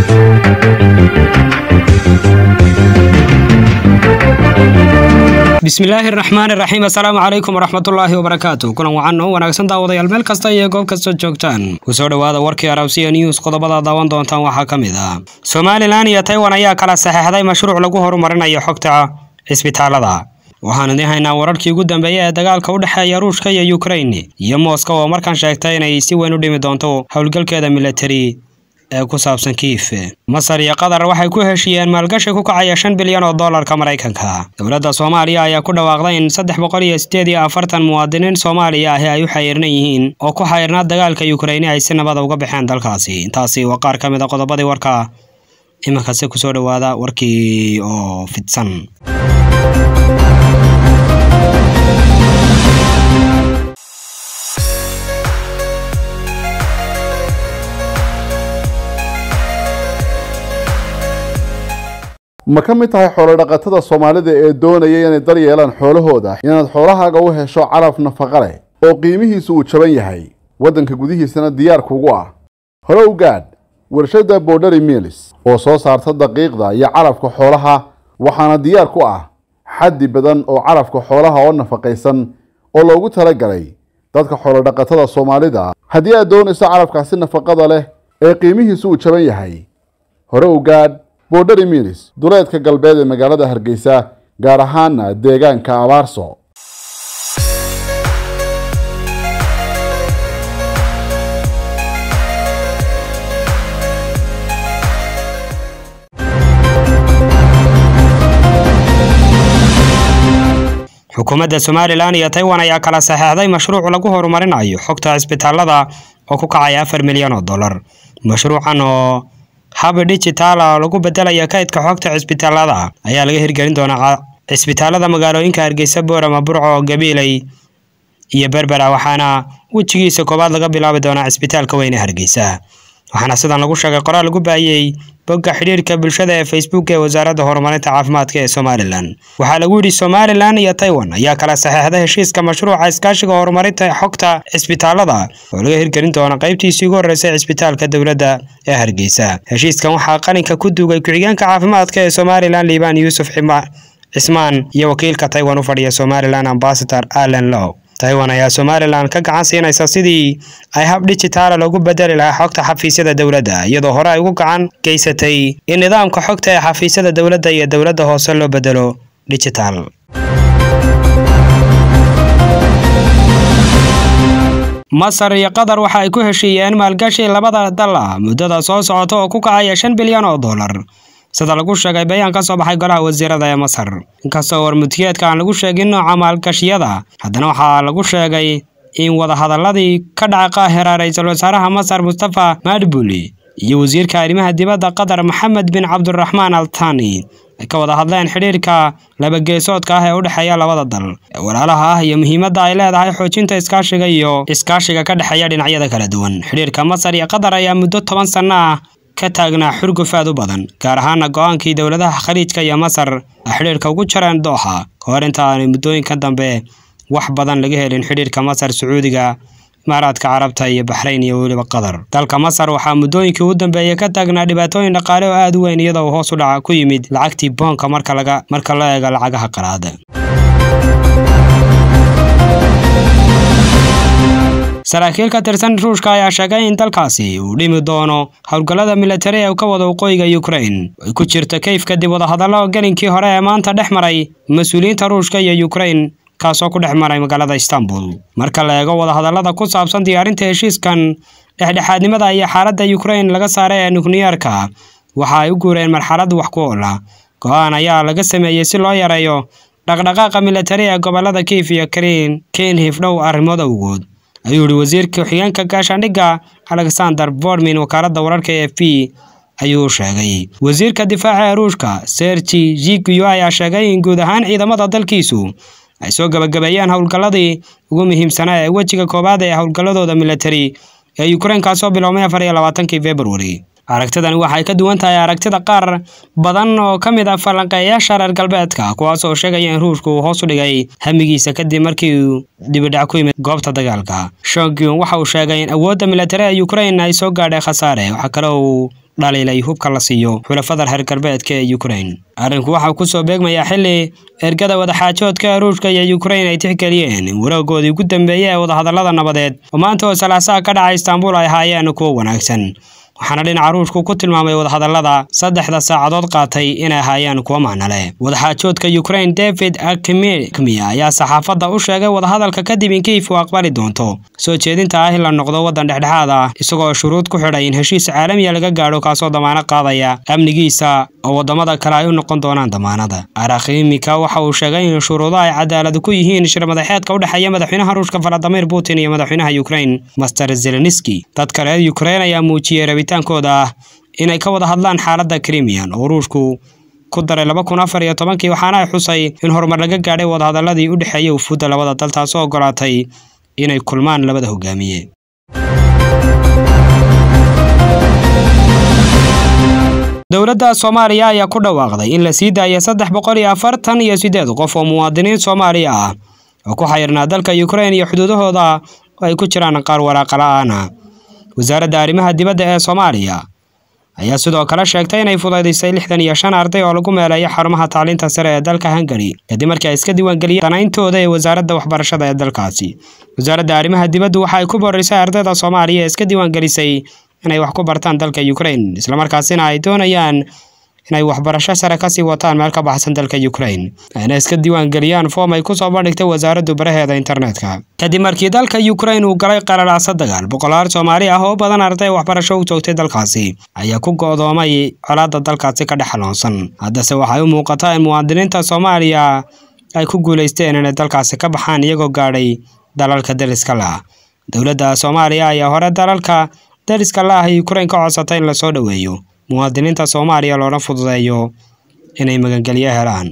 bismillaahi raxmaani raxiim assalaamu calaykum waraxmatullaahi wabarakaatu kulan wacan oo wanaagsan daawadayaal meel kasta iyo goob kasta joogtaan kusoo dhowaada warkii arabsiya news qodobada daawan doontaan waxaa ka mid ah somalilan iyo taiwan ayaa kala saxeexday mashruuc lagu horumarinayo xogta cisbitaalada waxaan idiin haynaa wararkii ugu dambeeya ee dagaalka u dhexeeya ruushka iyo ukrain iyo mooska oo markan sheegtay inay si weyn u dhimi doonto howlgalkeeda militari ee ku saabsan kiif masar iyo qatar waxay ku heshiiyeen maalgashi ku kacaya shan bilyan oo doolarka maraykanka dowladda soomaaliya ayaa ku dhawaaqday in saddex boqol iyo sideed iyo afartan muwaadiniin soomaaliya ahi ay u xayiirnan yihiin oo ku xayiirnaa dagaalka yukraini ay si nabada uga baxeen dalkaasi intaasi waa qaar ka mid a qodobadii warka iminkase kusoo dhowaada warkii oo fidsan ma ka mid tahay xoolodhaqatada soomaalida ee doonaya inay dar yeelaan xoolahooda inaad xoolahaaga u hesho calaf nafaqa leh oo qiimihiisu uu jaban yahay waddanka gudihiisana diyaar kugu ah hore u gaadh warshadda borderi milis oo soo saarta daqiiqda iyo calafka xoolaha waxaana diyaar ku ah xaddi badan oo calafka xoolaha oo nafaqaysan oo loogu talagalay dadka xoolodhaqatada soomaalida haddii aad doonayso calafkaasi nafaqada leh ee qiimihiisu uu jaban yahay hore u gaadh borderi milis duleedka galbeed ee magaalada hargeysa gaar ahaana deegaanka abaarso xukuumadda somalilan iyo taiwan ayaa kala saxeexday mashruuc lagu horumarinayo xogta cisbitaalada oo ku kacaya afar milyan oo dollar mashruucan oo hab digitaala lagu bedelaya kaydka xogta cisbitaalada ayaa laga hirgelin doonaa cisbitaalada magaalooyinka hargeysa boorama burco gabiiley iyo berbera waxaana wejigiisa koowaad laga bilaabi doonaa cisbitaalka weyne hargeysa waxaana sidan lagu sheegay qoraal lagu baahiyey bogga xidhiirka bulshada ee facebook ee wasaaradda horumarinta caafimaadka ee somalilan waxaa lagu yidhi somalilan iyo taiwan ayaa kala saxeexday heshiiska mashruuca iskaashiga horumarinta xogta cisbitaalada oo laga hirgelin doona qaybtiisii ugu horreysay cisbitaalka dowladda ee hargeysa heshiiskan waxaa qalinka ku duugay ku-xigeenka caafimaadka ee somalilan liibaan yuusuf cismaan iyo wakiilka taiwan u fadhiya somalilan ambasador allen low taiwan ayaa somalilan ka gacan siinaysa sidii ay hab digitaala loogu bedeli lahaa xogta xafiisyada dowladda iyadoo hore ay ugu gacan geysatay in nidaamka xogta ee xafiisyada dowladda iyo dowladda hoose loo bedelo digital masar iyo qatar waxa ay ku heshiiyeen maalgashi labada dal ah muddada soo socota oo ku kacaya shan bilyan oo dollar sida lagu sheegay bayaan ka soo baxay golaha wasiirada ee masar inkastoo warmutiyeedka aan lagu sheegin nooca maalgashiyada haddana waxaa lagu sheegay in wadahadaladii ka dhaca qaahira ra-iisul wasaaraha masar mustafa madbuli iyo wasiirka arrimaha dibadda qatar maxamed bin cabdiraxmaan al tani ay ka wada hadleen xidhiirka labageesoodka ah ee u dhexeeya labada dal ee walaalaha ah iyo muhiimadda ay leedahay xoojinta iskaashiga iyo iskaashiga ka dhexeeya dhinacyada kala duwan xidhiirka masar iyo qatar ayaa muddo toban sanno ah ka taagnaa xurguf aad u badan gaar ahaana go-aankii dowladaha khaliijka iyo masar ay xidhiirka ugu jareen dooxa ka hor inta aanay muddooyinka dambe wax badan laga helin xidhiirka masar sacuudiga imaaraadka carabta iyo baxrayn iyo weliba qatar dalka masar waxaa muddooyinkii ugu dambeeyey ka taagnaa dhibaatooyin dhaqaale oo aad u weyn iyadoo uu hoos u dhaca ku yimid lacagtii boonka marka laga marka loo eego lacagaha qalaada saraakiil ka tirsan ruushka ayaa sheegay in dalkaasi uu dhimi doono howlgallada militari ee ka wada waqooyiga ukrain ay ku jirto kayf kadib wadahadallo gelinkii hore ee maanta dhex maray mas-uuliyiinta ruushka iyo ukrain kaasoo ku dhex maray magaalada istanbul marka la eego wadahadallada ku saabsan diyaarinta heshiiskan dhexdhexaadnimada iyo xaaladda ukrain laga saaray ee nukliyeerka waxa ay u guureen marxalad wax ku oola go-aan ayaa laga sameeyey si loo yareeyo dhaqdhaqaaqa militari ee gobolada kiif iyo krin kenhif dhow arrimood awgood ayuu yihi wasiirka ku-xigeenka gaashaandhigga alexander vormin wakaaladda wararka e f p ayuu sheegay wasiirka difaaca ee ruushka sergi ziguyo ayaa sheegay in guud ahaan ciidamada dalkiisu ay soo gabagabeeyeen howlgalladii ugu muhiimsanaa ee wejiga koowaad ee howlgalladooda militari ee ukrain kaasoo biloomay afar iyo labaatankii februari aragtidani waxay ka duwan tahay aragtida qaar badan oo ka mid ah falanqeeyaasha reer galbeedka kuwaas oo sheegaya in ruushka uu hoos u dhigay hamigiisa kadib markii uu dibidhac ku yimid goobta dagaalka shogun waxa uu sheegay in awoodda militari ee ukrain ay soo gaadhay khasaare waxaa kale uu dhaliilay hubka la siiyo xulafada reer galbeedka ee ukrain arrinku waxaa kusoo beegmayaa xili ergada wadaxaajoodka ruushka iyo ukrain ay tixgeliyeen in waroogoodii ugu dambeeyey ee wadahadallada nabadeed oo maanta oo salaasaha ka dhacay istaanbul ay ahaayeen kuwo wanaagsan waxaana dhinaca ruushku ku tilmaamay wadahadallada saddexda saacadood qaatay inay ahaayeen kuwo macno leh wadaxaajoodka ukrain david akmia ayaa saxaafadda u sheegay wadahadalka kadib in kiif uu aqbali doonto soo jeedinta ah in la noqdo waddan dhexdhexaad ah isagoo shuruud ku xidhay in heshiis caalamiya laga gaadho kaasoo damaano qaadaya amnigiisa oo waddamada kale ay u noqon doonaan damaanada arakhimika waxa uu sheegay in shuruudo ay cadaalad ku yihiin shir madaxeedka u dhexeeya madaxweynaha ruushka valadimir putin iyo madaxweynaha ukrain master zelenski dadka reer ukrain ayaa muujiyey rabitaankooda ah inay ka wada hadlaan xaaladda krimian oo ruushku ku daray laba kun afar iyo tobankii waxaana ay xusay in horumar laga gaadhay wadahadalladii u dhexeeyey ufuudda labada dal taasoo ogolaatay inay kulmaan labada hogaamiye dowladda soomaaliya ayaa ku dhawaaqday in la sii daaya saddex boqol iyo afartan iyo siddeed qof oo muwaadiniin soomaaliya ah oo ku xayirnaa dalka ukrain iyo xuduudahooda oo ay ku jiraan qaar waraaqa la-aana wasaaradda arrimaha dibadda ee soomaaliya ayaa sidoo kale sheegtay inay fudaydisay lixdan iyo shan arday oo lagu meeleeyo xarumaha tacliinta sare ee dalka hungari kadib markii ay iska diiwaangeliyeen danayntooda ee wasaaradda waxbarashada ee dalkaasi wasaaradda arrimaha dibaddu waxa ay ku boorisay ardayda soomaaliya ee iska diiwaangelisay inay wax ku bartaan dalka ukrain islamarkaasina ay doonayaan inay waxbarasho sare kasii wataan meel ka baxsan dalka ukrain ayna iska diiwaangeliyaan foom ay kusoo bandhigtay wasaaraddu baraheeda internetka kadib markii dalka ukrain uu galay qalalaasa dagaal boqolaal soomaali ah oo badan arday waxbarasho u joogtay dalkaasi ayaa ku go'doomay colaadda dalkaasi ka dhex xaloonsan haddase waxay u muuqataa in muwaadiniinta soomaaliya ay ku guulaysteen inay dalkaasi ka baxaan iyagoo gaadhay dalalka dariska lah dowladda soomaaliya ayaa hore dalalka dariska la ah ukrain ka codsatay in lasoo dhoweeyo muwaadiniinta soomaaliya loona fududeeyo inay magangelyo helaan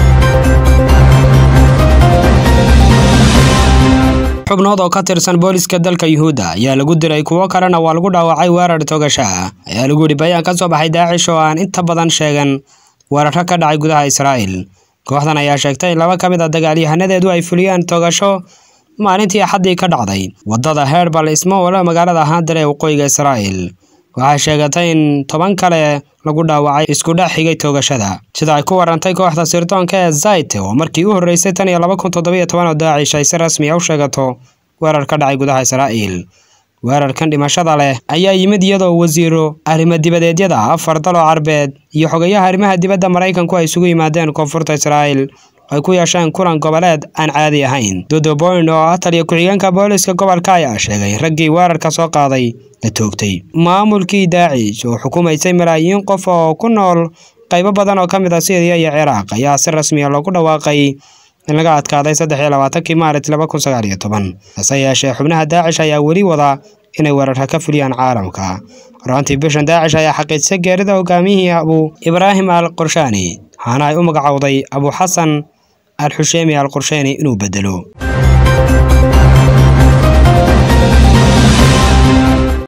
xubnood oo ka tirsan booliska dalka yuhuudda ayaa lagu diray kuwo kalena waa lagu dhaawacay weerar togasho ah ayaa lagu yidhi bayaan ka soo baxay daacish oo aan inta badan sheegan weeraro ka dhacay gudaha israa'iil kooxdan ayaa sheegtay in laba ka mid a dagaalyahanadeedu ay fuliyaan togasho maalintii axaddii ka dhacday waddada herbal ismowle magaalada haandar ee waqooyiga israa'iil waxay sheegatay in toban kale lagu dhaawacay isku dhex xigay toogashada sida ay ku warantay kooxda sirdoonka ee zayt oo markii u horreysay tan iyo laba kun toddobiyo toban oo daacish ay si rasmi a u sheegato weerar ka dhacay gudaha israa'iil weerarkan dhimashada leh ayaa yimid iyadoo wasiiro arrimo dibadeedyada afar dal oo carbeed iyo xogayaha arrimaha dibadda maraykanku ay isugu yimaadeen koonfurta israa'iil ay ku yeesheen kulan goboleed aan caadi ahayn dodo boyn oo ah taliya ku-xigeenka booliska gobolka ayaa sheegay raggii weerarka soo qaaday la toogtay maamulkii daacish oo xukumaysay malaayiin qof oo ku nool qaybo badan oo ka mid ah syriya iyo ciraaq ayaa si rasmiya loogu dhawaaqay in laga adkaaday saddex iyo labaatankii maarit laba kun sagaal iyo toban hase yeeshee xubnaha daacish ayaa weli wada inay weerarka ka fuliyaan caalamka horaantii bishan daacish ayaa xaqiijisay geerida hogaamiyihii abu ibraahim al qorshaani waxaana ay u magacowday abu xasan al xusheemi al qorsheeni inuu bedelo